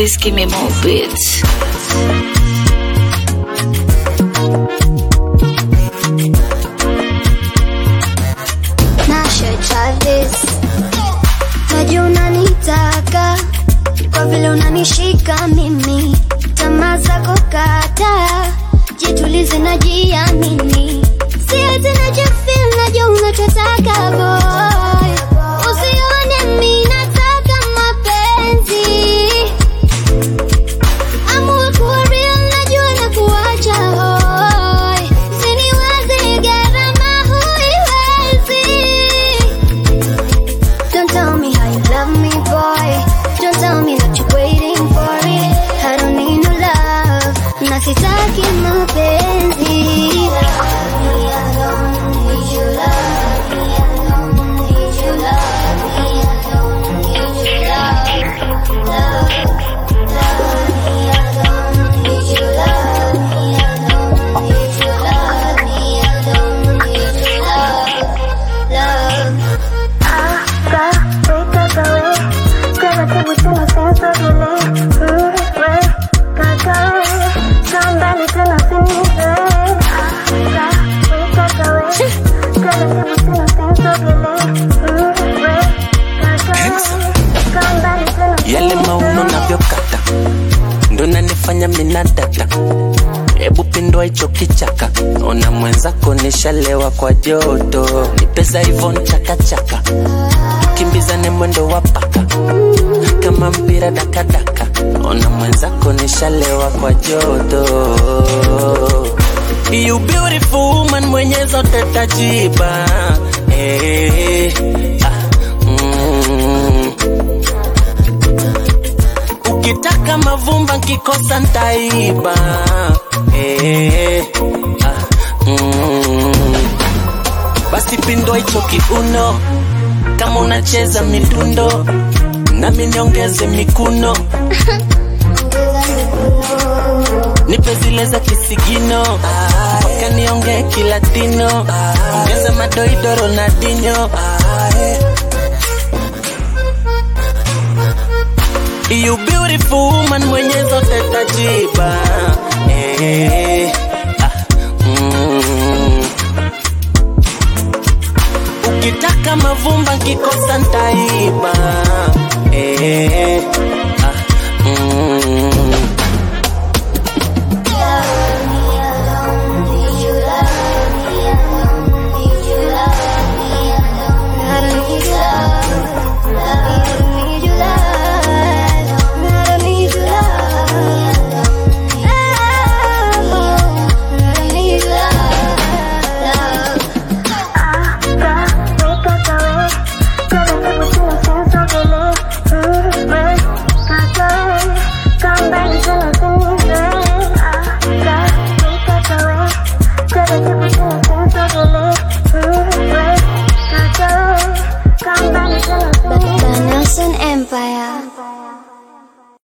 Please give me more beats. Nasha Travis, najua unanitaka kwa vile unanishika mimi, tamaa zako kata, jitulize na jiamini, sio tena jifil, najua unachotaka boy, usione mi nataka mapenzi Amua kuwa real, najua na kuacha hoi. Usiniwaze gharama huiwezi. Don't tell me how you love me, boy. Don't tell me that you're waiting for it. I don't need no love. Na sitaki mapenzi. Love me, I don't need your love. Me, I don't need your love. Me, I don't need your love. Love. yale mauno navyokata ndo nanifanya minadata hebu pindua hicho kichaka ona mwenzako nishalewa kwa joto nipeza hivyo nchakachaka kimbizane mwendo wa paka kama mpira dakadaka ona mwenzako nishalewa kwa joto You beautiful woman mwenye zote tajiba eh, ah, mm. Ukitaka mavumba nkikosa ntaiba eh, ah, mm. Basi pindua hicho kiuno kama unacheza midundo nami niongeze mikuno nipe zile za kisigino mpaka niongee kilatino ongeza madoido ronaldinho You beautiful woman mwenye zote tajiba eh, ah, mm. Ukitaka mavumba nkikosa ntaiba eh,